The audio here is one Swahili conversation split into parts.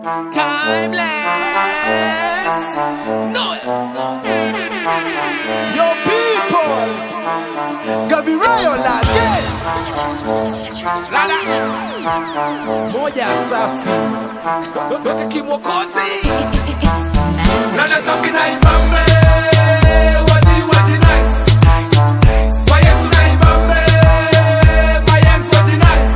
Timeless. No. Yo people, Gavi Rayon again. Lala. Moja safi. Doka kimwokozi. Lala safi na ibambe. Wadi wadi nice. Kwa Yesu na ibambe. My hands wadi nice.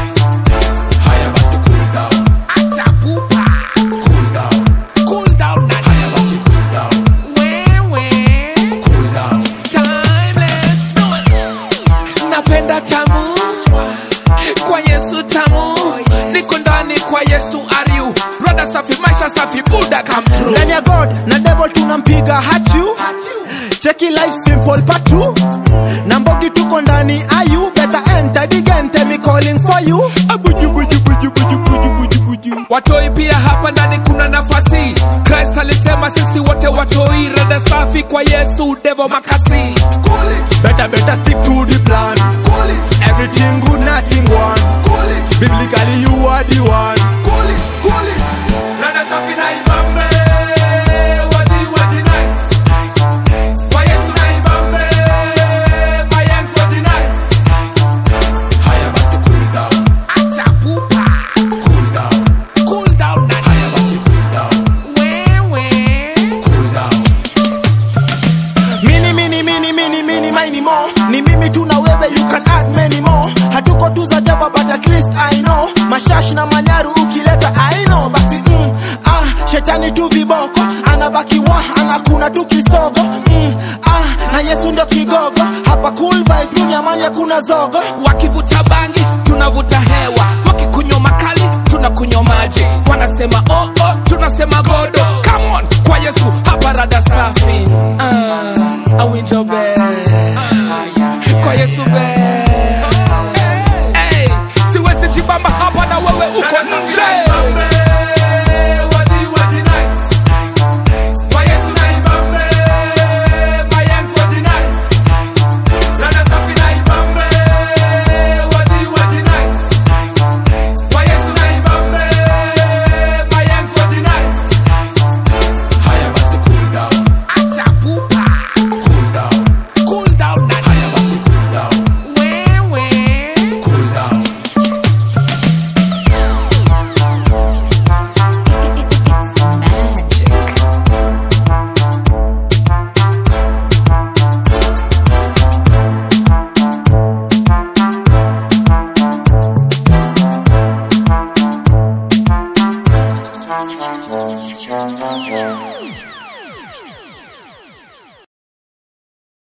Haya basi cool down, Acha pupa. cool down. Cool down na Haya basi cool down, wewe. cool down. Timeless. No. Napenda tamu. Kwa Yesu tamu. Niko ndani kwa Yesu are you. Rada safi maisha safi Buddha come through. Ndani ya God na devil tunampiga hachu. Cheki life simple patu. Na mbogi tuko ndani ayu. Better enter the game, tell me calling for you. Abuju buju buju buju buju buju buju. watoi pia hapa ndani kuna nafasi christ alisema sisi wote watoi rada safi kwa yesu devo makasi Call it. Better, better stick to the plan. Call it. Everything good, nothing one. Call it. Biblically, you are the one. Call it. Call it. rada safi na ibambe wadi wadi nice kwa yesu na ibambe my hands wadi nice Haya basi cool down, acha pupa cool down. cool down na Haya basi cool down, wewe cool down. Mini, mini, mini, mini, mini, mini more. Ni mimi tu na wewe, you can add many more. Hatuko tu za jaba, but at least I know. Mashash na manyaru ukileta I know. Basi mm, ah, shetani tu viboko. Anabaki wa, anakuna tu kisogo. Mm, ah, na Yesu ndio kigogo. Hapa cool vibes, tu nyamani hakuna zogo. wakivuta bangi tunavuta hewa wakikunywa makali tunakunywa maji wanasema oh, oh, tunasema godo Come on, kwa yesu hapa rada safi uh, awinjobe kwa yesu be hey, siwezi jibamba hapa na wewe uko nje Kwa Yesu na ibambe, my hands wadi nice. Rada safi na ibambe, wadi wadi nice. Kwa Yesu na ibambe, my hands wadi nice. Haya basi cool down, Acha pupa, cool down. cool down na Haya basi cool down, wewe. cool down. Magic.